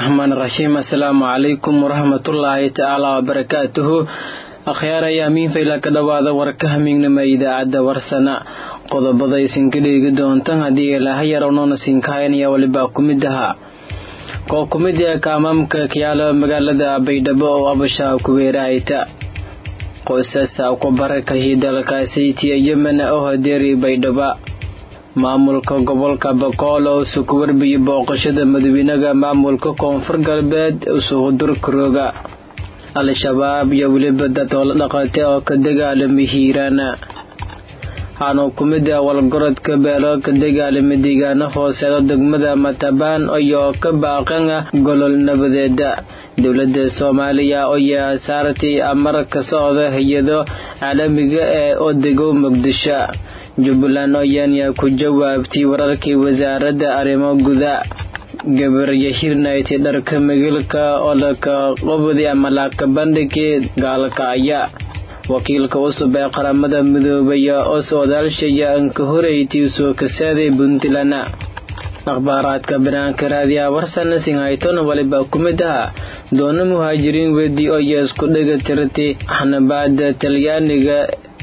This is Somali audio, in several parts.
raxmaan raxiim assalaamu calaykum waraxmatullaahi tacaala wabarakaatuhu akhyaaraya amiinfayla ka dhowaada warka hamiignima idaacadda warsana qodobada isinka dheegi doontan haddii ilaaha yarownona siinkahayanaya walibaa ku mid ahaa koo ku mid ee kaamaamka kayaalo magaalada baydhabo oo abashaa kuweerahayta qoysasa ku barakahii dalkaasaytiya yemena oo hadeeri baydhaba maamulka gobolka bakool oo isuku warbiyay booqashada madawiinaga maamulka koonfur galbeed usuhudurkarooga al-shabaab iyo weliba dad hoola dhaqate oo ka dagaalamay hiiraana waxaanu ku mid ah walgorodka beelo ka dagaalamay deegaano hooseedo degmada matabaan iyo ka baaqana golol nabadeeda dowladda soomaaliya oyaa saartay amar ka socda hay-ado caalamiga ee odegow muqdisho jubbaland oyaanya ku jawaabtay wararkii wasaaradda arrimo guda gabarya hirnayti dharka magilka oo laka qobdi ama laaka bandhigii gaalkacya wakiilka cusub ee qaramada midoobay oo socdaalshaya anka horeytii soo kasaaday puntland akhbaaraadka banaanka raadiyaha warsana singhaytona walibaa ku mid aha doono muhaajiriin wedi oyo isku dhega tirtay xanabaada talyaaniga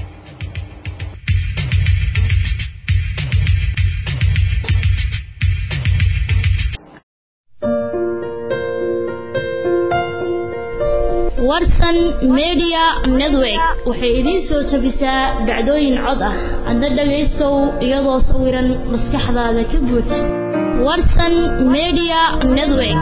warsan media network waxay idiin soo jabisaa dhacdooyin cod ah adna dhagaystow iyadoo sawiran maskaxdaada ka buuj warsan media network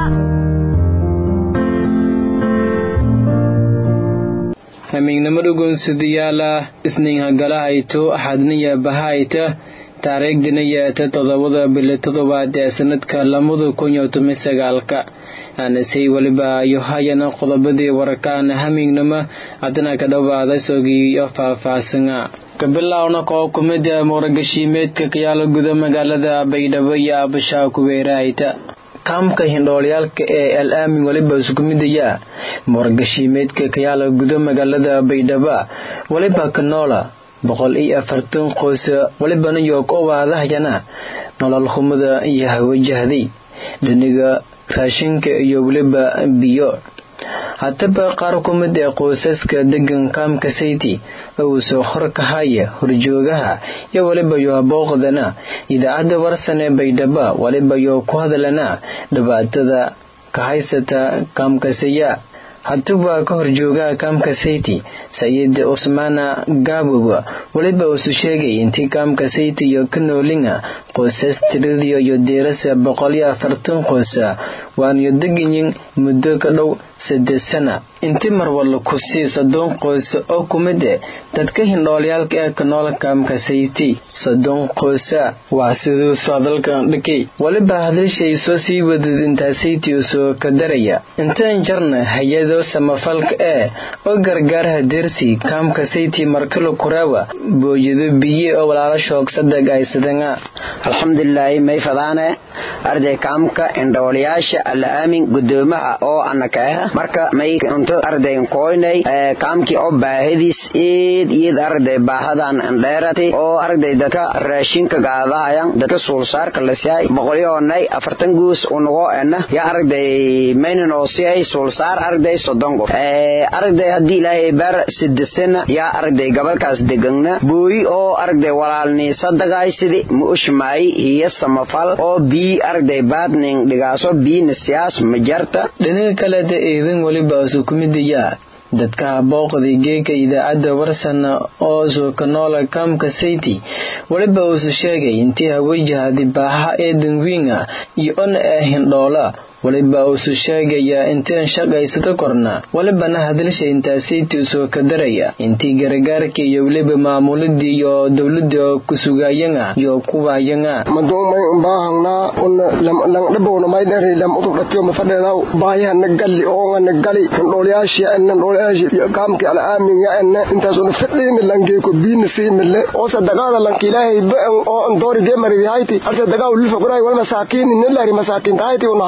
hamiignimo dhugunsidayaala isniinhagalahayto axadniya bahayta taariikhdina yeeta toddobada bili toddobaad ee sanadka lamada kun iyo toban sagaalka aanasay weliba ayo hayana qodobadii warkaana hamiignimo haddana ka dhowaada sogiyo faah-faahsana kabilowna koo ku mid ah muuragashiimeedka kayaalo guda magaalada baydhabo iyo abashaa kuweerahayta kaamka hindhoolyaalka ee al aamin weliba isku midaya muuragashiimeedka kayaalo guda magaalada baydhaba weliba kanoola boqol iyo afartan qoys welibana yoog oo waadahayana nolol humada iyo hawajahday dhiniga raashinka iyo weliba biyo haddaba qaar ku mid ee qoysaska degan kaamka sayti uu soo horkahaya horjoogaha iyo weliba yoo booqdana idaacadda warsan ee baydhaba weliba yoo ku hadlana dhibaatada ka haysata kaamkasaya haddaba ka horjoogaha kaamka sayti sayid cusmaana gaabowa weliba uusu sheegay intii kaamka sayti iyo ka noolinga qoysas tiradiyo iyo diirasa boqol iyo afartan qoysa waaniyo deganyin muddo ka dhow saddeed sana intii marwalla ku sii soddon qoys oo ku mid eh dadka hindhoolyaalka ee ka nool kaamka sayti soddon qoysa waa siduu socdalkan dhikay weliba hadashay soo sii wadad intaa sayti usoo ka daraya intaan jarna hay-ado samafalka ee oo gargaarha dersi kaamka sayti markalo kuraawa booyado biye oo walaala shoogsadag aysadanga alxamdulilaahi may fadaane arday kaamka indhooliyaasha alla aamin gudoomaha oo anaka ah marka may unto arday koynay kaamkii oo baahadiis eed iyad arday baahadan dheerati oo arday dadka raashinka gaadahayan dadka suulsaarka lasihay boqolyoonay afartan guus unago ena ya arday mayninoo siyay suulsaar arday soddon qof arday haddii ilaahay baar sidisana yaa arday gabalkaas degana booyi oo arday walaalniisadagaysidi ma ushmaay hiyo samafal oo bii arday baadning dhigaaso biina siyaas ma jarta dhinaga kaleda eedan weliba isu ku midayaa dadka booqday geeka idaacadda warsana oo soo ka noola kaamka sayti weliba uusu sheegay intii hawajahadi baaha ee danwiinga iyo ona ee hindhoola weliba uusu sheegayaa intiin shaqaysada korna welibana hadalsha intaa sayti usoo ka daraya intii gargaarka iyo weliba maamuladii iyo dowlada kusugaayanga iyo kuwaayanga madoomay umbaahangna langdhabowna maydhari lam utubdhatiyo mafadheedaw baayahana galli oongana gali ndhoolyaashia ena ndhoolyashi kaamki ala aamin ya ene intaasuna fadhiina langeeko biina siimile oo sadaqaada lanki ilaahay ba'an oo andoori geemariyahayti arse dagaw lilfogray wal masaakiini nilari masaakiintahayti unahayni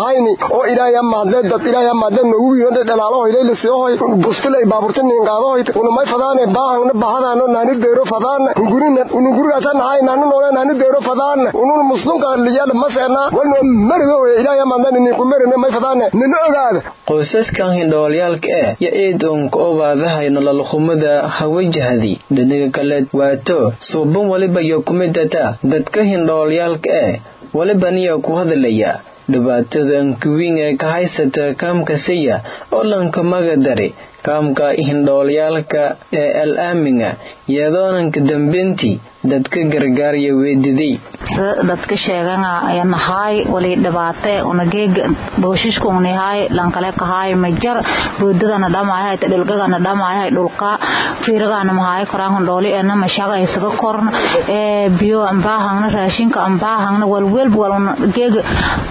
oo ilaahay maadle dad ilaahay maadle noogu yimid dhalaalo hoylay la soo hoy bustilay baaburta nin qaado hoy una may fadaane baahana bahadana naani deero fadaana gurina una guriga tan hay naani noole naani deero fadaana una muslimka liyada masana walno margo ilaahay maadle nin ku marina may fadaane nin ogaada qoysaskan hindhoolyaalka eh yo eedonka obaadahay nololxumada hawajahdi dhinaga kale waato suuban waliba yo kumidata dadka hindhoolyaalka eh waliba niya ku hadalaya dhibaatada ankuwiin ee ka haysata kaamka saya oo lanka magadari kaamka hindhoolyaalka ee al aaminga iyadoonanka dambeyntii dadka gargaarya weediday dadka sheegana nahaay wali dhibaate unageega dhooshiska unihaay lankale kahaay majar boodadana dhamayahay dhulgagana dhamayahay dhulka fiiragana mahaay koraan hundhooli ena mashaga isaga korna ee biyo ambaahangna raashinka ambaahangna walwelb wal geega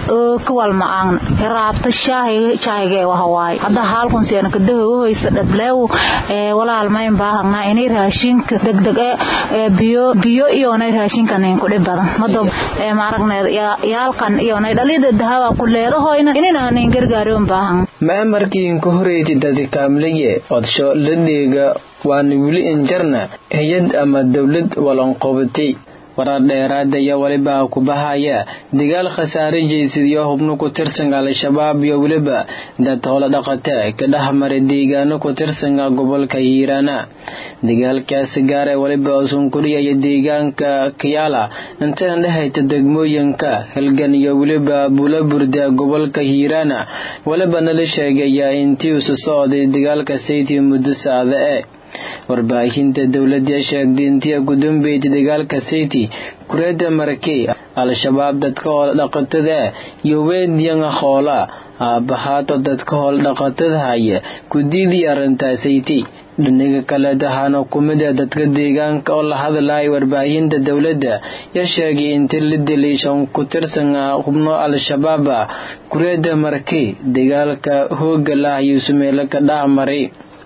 ka walma aangna iraabta shaahiga shaahiga wahawaay hadda haalkun siena kadahoysa dhadleew ee walaalma ambaahangna inay raashinka degdeg ee biyo biyo iyonay raashinkanin kudhib badan mado maaragneed yaalkan iyonay dhalida dahaba ku leedahoyna ininanin gargaariyon baahan maamarkiinka horeyti dadi kaamleye odsho la dheega waana weli injarna hay-ad ama dowlad walanqobatay warar dheeraad ayaa weliba ku bahaya dagaal khasaare jeysadiyo hubno ku tirsan al-shabaab iyo weliba dad howlo dhaqata ka dhexmaray deegaano ku tirsanka gobolka hiiraana dagaalkaasi gaara weliba usunkudhiyaya deegaanka kayaala intaan dhehayta degmooyinka halgan iyo weliba bulaburda gobolka hiiraana weliba nala sheegaya intii usu socday dagaalka sayti muddo saacda e warbaahinta dowladda sheegtay intii ku dambeeyay dagaalka sayti kureeda marakey al-shabaab dadka hoola dhaqatada iyo weediyanga hoola aabahaato dadka hoola dhaqatada haya ku diidii arrintaa sayti dhinaga kale dahaana kumida dadka deegaanka oo la hadlaya warbaahinta dowladda ya sheegay inta la dilay shan ku tirsan xubno al-shabaab kureeda marakey dagaalka hooga lah iyo sumeelo ka dhacmaray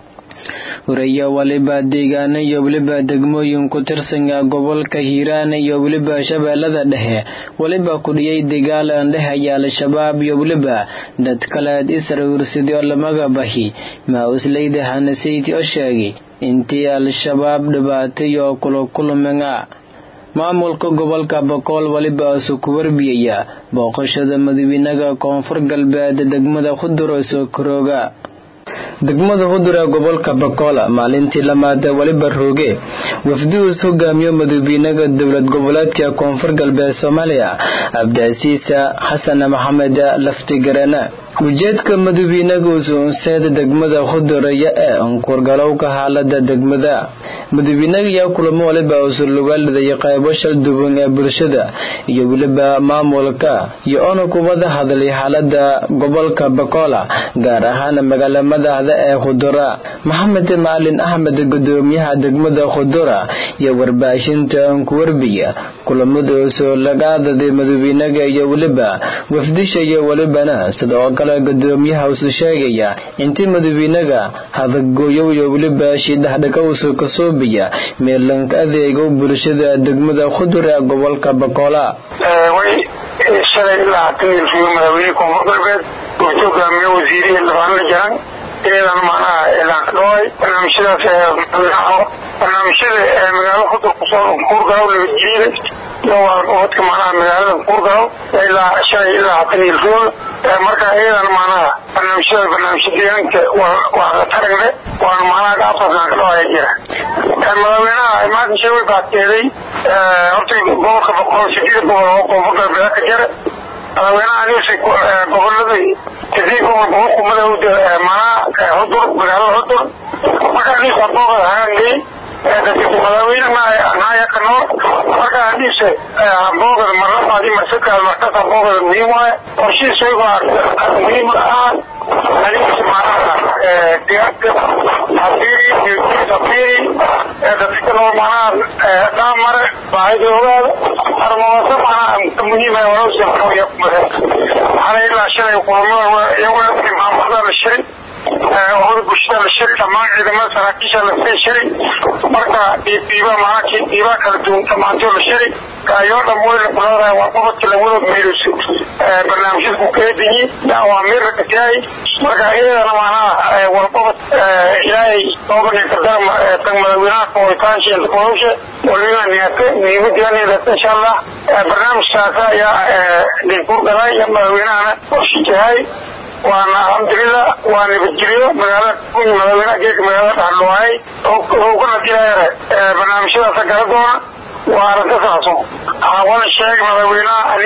horeeya waliba deegaano iyo weliba degmooyin ku tirsanka gobolka hiiraan iyo weliba shabeellada dhexe weliba kudhiyay dagaal aan dhehaya al-shabaab iyo weliba dad kaleed israwirsaday oo lamaga bahi maa-usleyda hanasayti oo sheegay intii al-shabaab dhibaatay oo kula kulmanga maamulka gobolka bakool weliba isu ku warbiyaya booqashada madawiinaga koonfur galbeed degmada khuduro soo korooga degmada hudura gobolka bakola maalintii lamaad weliba rooge wafduus hogaamiyo madawiinaga dowlad goboleedka koonfur galbeed soomaaliya cabdicasiisa xasan maxamed laftigarana ujeedka madawiinaga usuunseeda degmada khuduraya ee unkurgalowka xaalada degmada madawiinaga yaa kulamo waliba usulugaalidaya qaybo shal duwan ee bulshada iyo weliba maamulka iyo ona kubada hadlay xaalada gobolka bakola gaar ahaan magaala madaxda ee khudura maxamed macalin axmed gudoomiyaha degmada khudura iyo warbaahinta ankuwarbiya kulamadaasoo laga adaday madawiinaga iyo weliba wafdisha iyo welibana sidoo kale gudoomiyaha usu sheegaya intii madawiinaga hadagooyow iyo weliba shidhaxdhaka usu kasoobiya meelanka adeego bulshada degmada khudur ee gobolka bakola shalay ilaa hatan ilfiyo madaxweyne koonfur galbeed wuxuu hogaamiye wasiirihi labaanla jaran iyadan macnaha elaan ka dhaway barnaamijyadaas barnaamijyada magaalo khudur kusoo kuurgalow nabadgelyada iyo wadka macnaha magaalada kuurgalow ilaa shalay ilaa hatan ilfiyo marka iyadan macnaha barnaamijyada barnaamijya deegaanka waa la taragne waana macnaha gaabtaasaan ka dhawaya jira madaxweynaha maanta shay way baateeday horta gobolka boqol sideed gobol oo koonfur galbeed ka jira madaxweynaha anise gobolada kadib gobol boqolkumada macnaha hudur magaalada hudur marka anise aboogada hagaangay madaxweyne naayaka noor marka anise aboogada marlabaadi marsakaad markas aboogada muhiim waaye qorshihiisa iyago muhiim ah anise macnaha digaagka afiri afiri dadka noor macnaha dhaamare baahidoodaada armawasa macnaha muhiim ah walowsa waxaa ilaa shalay kulamada iyago maamulada la shirin urada bulshada la shiri dhammaan ciidamada saraakiisha lasii shiri marka dhiiba maaa dhiibaa kala duwan dhammaantoo la shiri kaayoo dham weyna kuleedahay waa qobodka lawada meeliso barnaamijyadku keediyi awaamiirra katiyahay marka iyadana maanaha warqobod ilaahay oobanekadama tag madaxweynaha kowitaanshiinta kolowshe waliba niyate muhiimadiyaneedata insha allah barnaamijkaas ayaa dinkuur galay iyo madaxweynahana oshijahay waana alxamdulilah waa nabadgelyo magaalada madaxweynaha geeka magaalada dhaxluwaay hogana diyaare barnaamijyadaasa gala doona waana ka saabsan wana sheeg madaxweynaha ani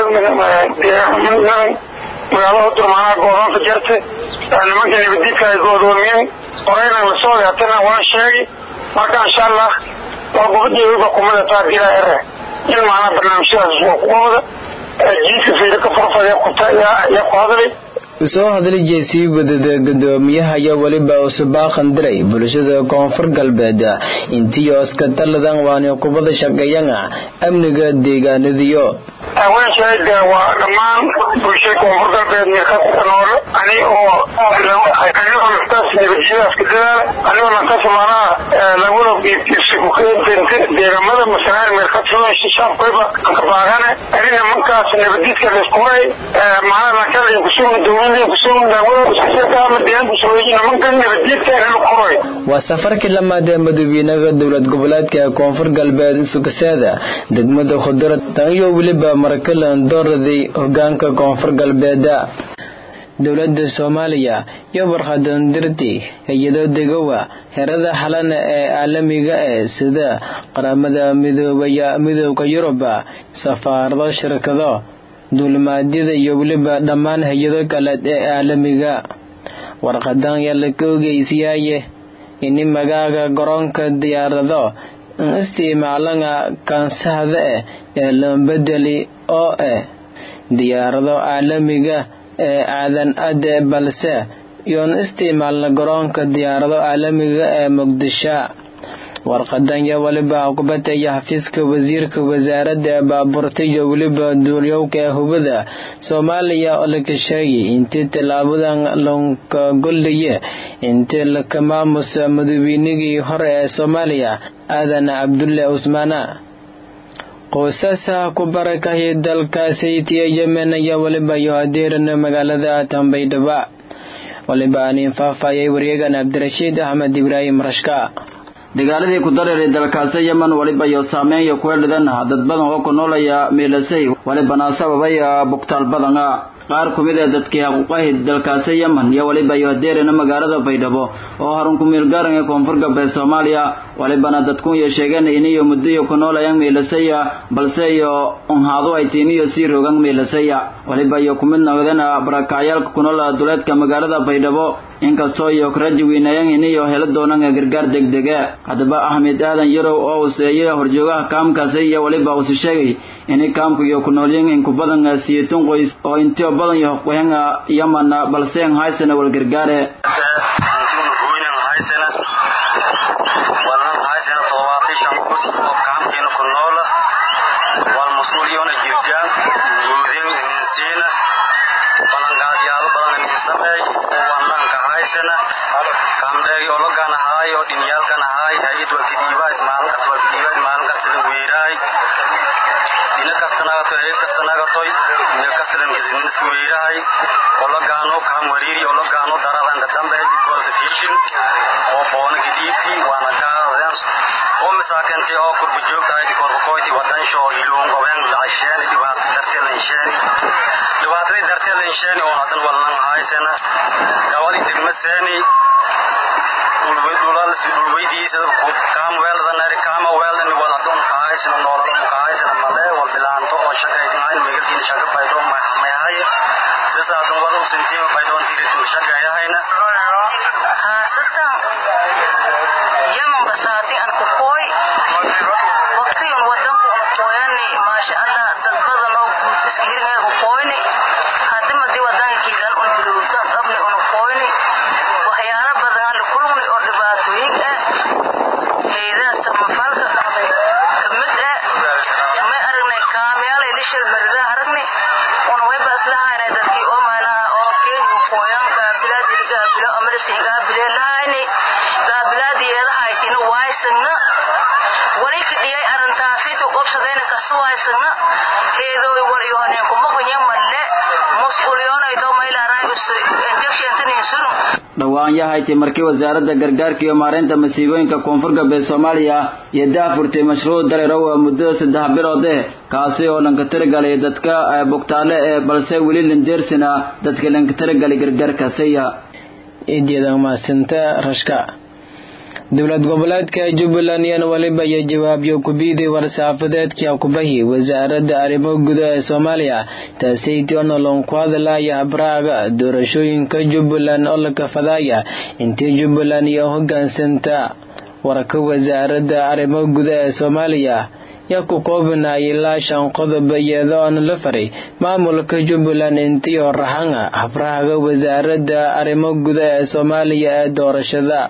deegaaleed magaalada durmaanaa goodoonta jarte nimanka nabadiidka ay goodoomiyeen horeyna lasoo yaatana waan sheegi marka insha allah waa gobadii kumada taadila ere in maanaa barnaamijyadaas waa kuwabada jiiska fiiri ka farfadee kuta yaa ku hadlay soo hadlay jeesii wadada gudoomiyaha ayaa weliba usubaaqan diray bulshada koonfur galbeed intii oska taladan waani kubada shaqeeyana amniga deegaanadiyo haweenshayda waa dhammaan bulshada koonfur galbeed mirkasta noole ani oo anigoo naftaas nabadjiyadaas ka dadaala anigoo naftaas maanaha laguna iskukeentente deegamada masalaan mirkasta shacabkayba kabaagane anina markaas nabadiidka laiskuray maana nakala kusugna dowlada kusugna dawlada iskuseekaama deegaan kusugayina manka nabadiidka inala kuray waa safarkii lamaad ee madaxweynaha dowlad goboleedka koonfur galbeed sugaseeda degmada khudurad tan iyo weliba markalan dooraday hogaanka koonfur galbeeda dowladda soomaaliya iyo warqadandirti hay-ado degowa herada xalana ee caalamiga ee sida qaramada midooda yuruba safaarado shirkado duulimaadyada iyo weliba dhammaan hay-ado kale ee caalamiga warqadan yaa la ka ogeysiyaye ini magaaga garoonka diyaarado isticmaalana kansahda eh ee lambedeli oo ah diyaarado caalamiga ee aadan ade balse yoon isticmaalna garoonka diyaarado caalamiga ee muqdisho warqadan yaa weliba kubataya xafiiska wasiirka wasaaradda baabuurta iyo weliba duulyowka ee hubada soomaaliya oo laka sheegay intii tallaabadan lonka gollaye intii laka maamusa madaxweynigii hore ee soomaaliya aadan cabdulle cusmaana qoysaska ku barakahaya dalkaasaytiya yemen ayaa weliba iyo hadeerana magaalada tambaydhaba waliba aanin faahfaayay waryagan cabdirashiid axmed ibraahim rashka dagaaladii ku dareeray dalkaasi yemen waliba iyo saameeya kueedhadan dad badan oo ku noolaya miilasay walibana sababay bugtaal badana qaar ku mid ee dadkii xaquuqahi dalkaasi yemen iyo waliba iyo hadeerina magaalada baydhabo oo harun ku meelgaaran ee koonfur galbeed soomaaliya walibana dadkunya sheegeen iniyo muddoyo ku noolayaan miilasaya balse iyo unhaadu ay tiiniyo sii rogan miilasaya waliba iyo ku mid noqdeen barakacyaalka ku nool duleedka magaalada baydhabo inkastoo iyo karaji weynaayaan iniyo helo doonaan gargaar degdege haddaba axmed aadan yarow oo useeyay horjoogaha kaamkaasi iyo waliba usi sheegay ini kaamku iyo ku noolyin inku badan siyitun qoys oo intio badan iyo hoqoyan yaman balse an haysana wal gargaare shil marida aragni una way baaslahaynay dadkii oo maanaha oo keegi qoyan baabilaa gaabilo amalasin gaabileelahayni gaabilaadiyeedahaytina waaysagna wali kadhiyay arrintaasaytu qobsadayna kasu waaysagna heedooy walyooneen kumagunya malle musqulyoonaydo maylaaraay injectiontaninsunu dhowaan yahayti markii wasaaradda gargaarka iyo maareynta masiibooyinka koonfur galbeed soomaaliya iyo daafurtay mashruuc dareerow muddada saddex bilood eh kaasi oo lanka tiragalay dadka bugtaale ee balse weli landeersina dadka lanka tiragalay gargaarkaasiya idyada mahadsinta rashka dowlad goboleedka jubbaland iyana weliba iyo jawaabyo kubiiday war-saafadeedkii kubahi wasaaradda arrimo gudaha ee soomaaliya taasaytii onolon ku hadlaya habraaga doorashooyinka jubbaland oo la kafadaya intii jubbaland iyo hogaansanta warka wasaaradda arrimo gudaha ee soomaaliya yaa ku koobinaya ilaa shan qodob iyada oona la faray maamulka jubbaland intii oo rahanga habraaga wasaaradda arrimo gudaha ee soomaaliya ee doorashada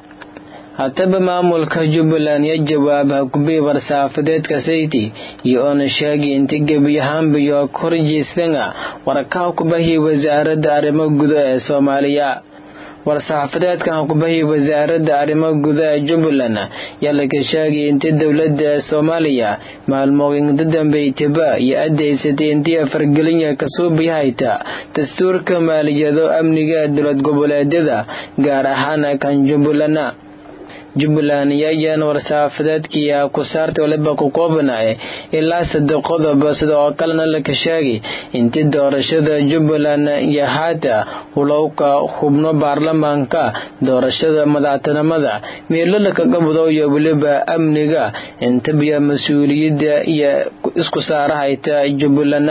hataba maamulka jubbaland ya jawaab hakubii war-saafadeedka sayti iyo oona sheegay inta gebi ahaanbayo korjeystanga warkaha kubahi wasaaradda arrimo gudaha ee soomaaliya war-saxaafadeedkan hakubahi wasaaradda arrimo gudaha jubbaland yaa laga sheegay inta dowladda soomaaliya maalmooyinka dambeytaba iyo adeysatay intii fargelinya kasoo bihayta dastuurka maaliyado amniga dowlad goboleedyada gaar ahaan kan jubbaland jubbaland yayaan war-saafadeedkii ku saartay waliba ku koobanaye ilaa saddex qodob sida oo kalena laka sheegay intii doorashada jubbaland iyo haata hulowka xubno baarlamaanka doorashada madaxtinimada meelo lakaga wado iyo weliba amniga intabiya mas-uuliyadda iyo isku saarahayta jubbaland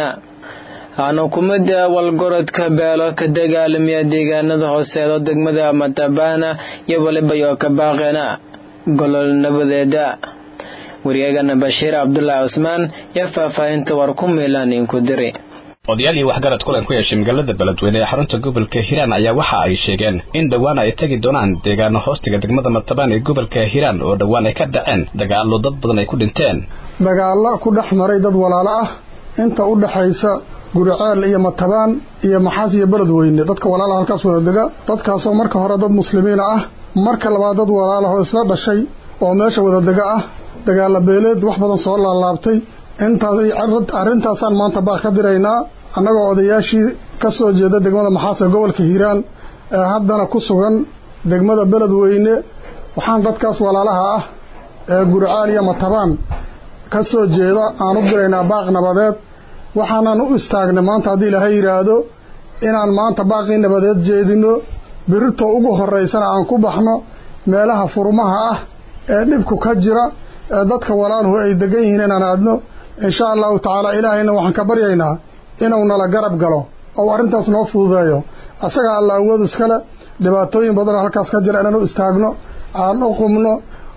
xukuumadda walgorodka beelo ka dagaalamiya deegaanada hooseedo degmada matabana iyo waliba yoo ka baaqeena golol nabadeeda waryaagana bashiir cabdulaahi cusmaan yaa faahfaahinta war ku miilaan inku diri odayaal iyo waxgarad kulan ku yeeshay magaalada beledweyne ee xarunta gobolka hiiraan ayaa waxa ay sheegeen in dhowaan ay tegi doonaan deegaano hoostiga degmada matabaan ee gobolka hiiraan oo dhowaan ay ka dhaceen dagaallo dad badan ay ku dhinteen dagaalla ku dhex maray dad walaalo ah inta u dhaxaysa guriceel iyo matabaan iyo maxaas iyo beledweyne dadka walaalaha halkaas wada dega dadkaasoo marka hore dad muslimiina ah marka labaad dad walaalahoo isla dhashay oo meesha wada dega ah dagaala beeleed wax badan soo laalaabtay intaas arrintaasaan maanta baa ka diraynaa annagoo odayaashii ka soo jeeda degmada maxaas ee gobolka hiiraan ee haddana ku sugan degmada beledweyne waxaan dadkaas walaalaha ah ee guriceel iyo matabaan ka soo jeeda aan u diraynaa baaq nabadeed waxaanan u istaagnay maanta haddii ilaahay yidhaahdo inaan maanta baaqii nabadeed jeedino birirtoo ugu horraysana aan ku baxno meelaha furmaha ah ee dhibku ka jira ee dadka walaaluhu ay degan yihiin inaan aadno insha allahu tacaala ilaahayna waxaan ka baryaynaa inuu nala garab galo ou arrintaas noo fududeeyo asaga alla awood iskale dhibaatooyin badanoo halkaas ka jira inaan u istaagno aan u qumno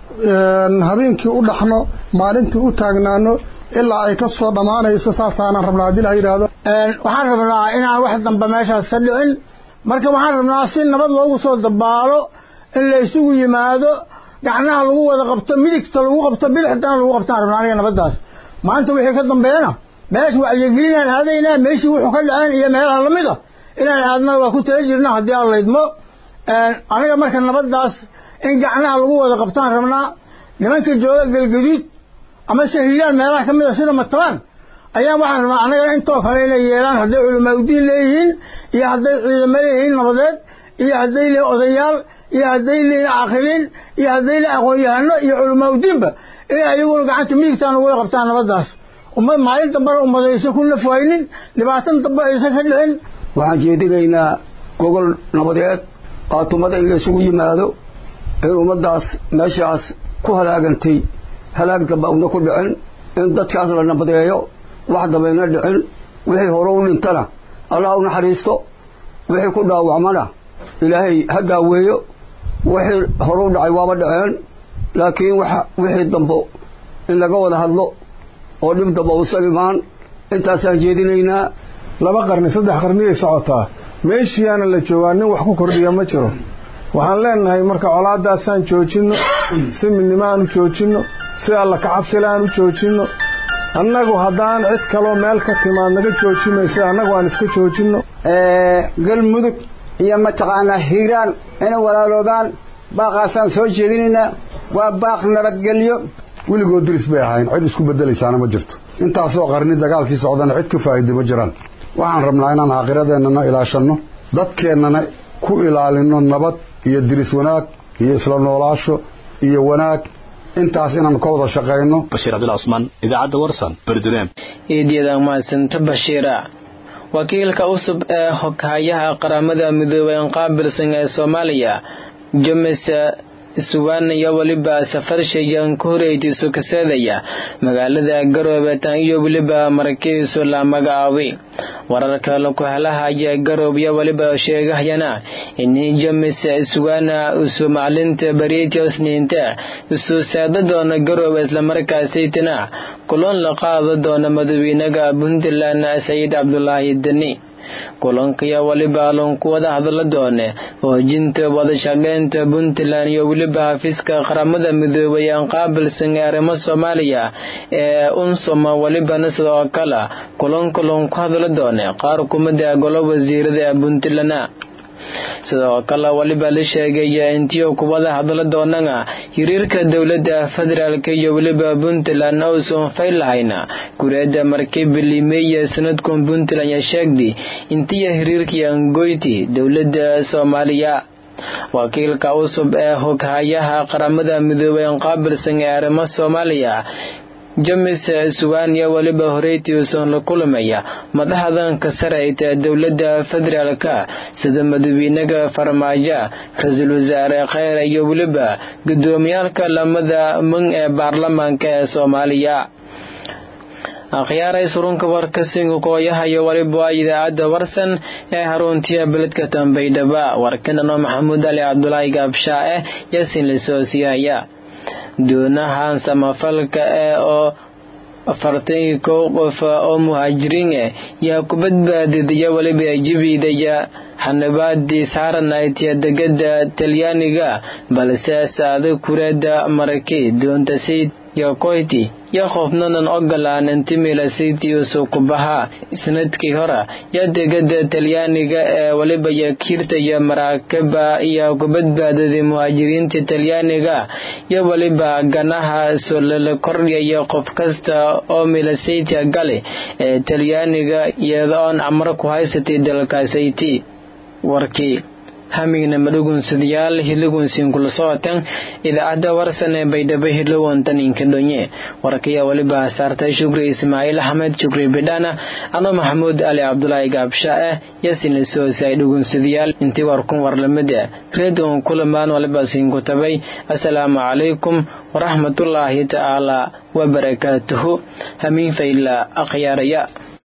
habeenkii u dhaxno maalintii u taagnaano ilaa ay ka soo dhammaanayso saasaanan rabnaa haddii la yidhaahdo waxaan rabnaa inaan wax dambe meeshaas ka dhicin marka waxaan rabnaa si nabad loogu soo dabaalo in la isugu yimaado gacnaha lagu wada qabto midigta lagu qabto bidixdana lagu qabtaan rabnaa aniga nabaddaas maanta wixii ka dambeeyana meesha wacyigelinaan aadaynaa meeshii wuxuu ka dhaceen iyo meelaha lamid a inaan aadna waa ku tala jirna haddii aan laydmo aniga marka nabaddaas in gacnaha lagu wada qabtaan rabnaa nimanka jooga galgaduud ama se hiilaan meelaha ka mid a sida matabaan ayaa waxaan rabnaa annagana intoo kale inay yeelaan hadday culamaa udiin leeyihiin iyo hadday ciidamo leeyihiin nabadeed iyo hadday leeyihin odayaal iyo hadday leeyihin caaqiliin iyo hadday leeyihin aqoon-yahano iyo culamaa udiinba inay ayaguna gacanta midigtaan ugula qabtaan nabaddaas ummad maalin dambana ummad aysan ku nafwaynin dhibaatan dambe aysan ka dhicin waxaan jeedinaynaa gogol nabadeed qaatumada in la isugu yimaado in ummaddaas meeshaas ku halaagantay halaag damba una ku dhicin in dadkaas la nabadeeyo wax dabayna dhicin wixii hore u dhintana allah u naxariisto wixii ku dhaawacmana ilaahay ha daaweeyo wixii hore u dhacay waaba dhaceen laakiin wixii dambo in laga wada hadlo oo dhib damba uusan imaan intaasaan jeedinaynaa laba qarni saddex qarniyay socotaa meeshiyaana la joogaa nin wax ku kordhiya ma jiro waxaan leenahay marka colaadaasaan joojinno si midnimo aan u joojinno si alla kacabsile aan u joojinno annagu haddaan cid kaloo meel ka timaad naga joojimaysa annagu aan iska joojinno galmudug iyo mataqaanaa hiiraan inay walaaloobaan baaqaasaan soo jeedinaynaa waa baaq nabadgelyo weligood diris bay ahayn cid isku beddelaysaana ma jirto intaasoo qarni dagaalkii socdana cid ka faa'iida ma jiraan waxaan rabnaa inaan aakhiradeennana ilaashanno dadkeennana ku ilaalinno nabad iyo diris wanaag iyo isla noolaasho iyo wanaag intaas inaan ka wada shaqayno bashiir cabdilla cusmaan idaacadda warsan berduleem eedyada mahadsanta bashiira wakiilka cusub ee hoghayaha qaramada midoobay qaabilsan ee soomaaliya james suwan iyo weliba safarshayan ku horeeytiisu kaseedaya magaalada garoobe tan iyo weliba markiisu la magacaabay wararka laku helahaya garoob iyo weliba sheegahayana in james suwana isu maclinta bariitio isniinta isu saada doona garoobe islamarkaasaytana kulan la qaada doona madaxweynaha puntland sayid cabdulaahi deni kulankiyo weliba loonku wada hadla doone hoojinta wadashaqeynta puntland iyo weliba xafiiska qaramada midoobay aan qaabilsan ee arrimo soomaaliya ee unsoma welibana sidoo kale kulanka loonku hadla doone qaar kumida golo wasiirada ee puntland sidoo kale weliba la sheegaya intiyo kuwada hadla doonana hiriirka dowlada federaalk iyo weliba puntland ousan fayl lahayna gureeda markibilimeya sanadkan puntland ya sheegdi intiya hiriirkii angoyti dowlada soomaaliya wakiilka cusub ee hoghayaha qaramada midoobay qaabilsan ee arrimo soomaaliya james suwania weliba horeytiusan la kulamaya madaxdanka sareyta dowlada federaalka sida madaxweynaha farmaajo ra-iisul wasaare kheyr iyo weliba gudoomiyaalka lamada mun ee baarlamaanka ee soomaaliya akhyaaray surunka warkasinga kooyahayo waliba idaacadda warsan ee haruntiya beledka tambaydhaba warkanano maxamuud ali cabdulaahi gaabshaa eh yasin lasoosiyaya doonahan samafalka ee oo afartan kow qof oo muhaajiriin ah yaa ku badbaadidaya weliba jibidaya xanabaadii saaranaytiya degada talyaaniga balse saada kureeda maraki doonta sayd yokoyti yo qofnanan ogolaanin timilasitiusu ku bahaa sanadkii hore yo degada talyaaniga ee weliba yakiirtaya maraakaba iyo ku badbaadaday muhaajiriinta talyaaniga yo weliba ganaha solala kordhaya qof kasta oo milasaytia gali ee talyaaniga iyadoon camro ku haysatay dalkaasayti warkii hamigna madhugunsadayaal hilagunsiin kula socotan idaacadda warsan ee baydhabo hilowantan inkadhonye warkaya weliba saartay shukri ismaaciil axmed shukri bidhana ano maxamuud ali cabdulaahi gaabsha eh yasin lasoosay dhugunsadayaal intii warkun warlamida reedon kulamaan waliba siinku tabay assalaamu calaykum waraxmatullaahi tacaala wabarakaatuhu hamiin fayla akhyaaraya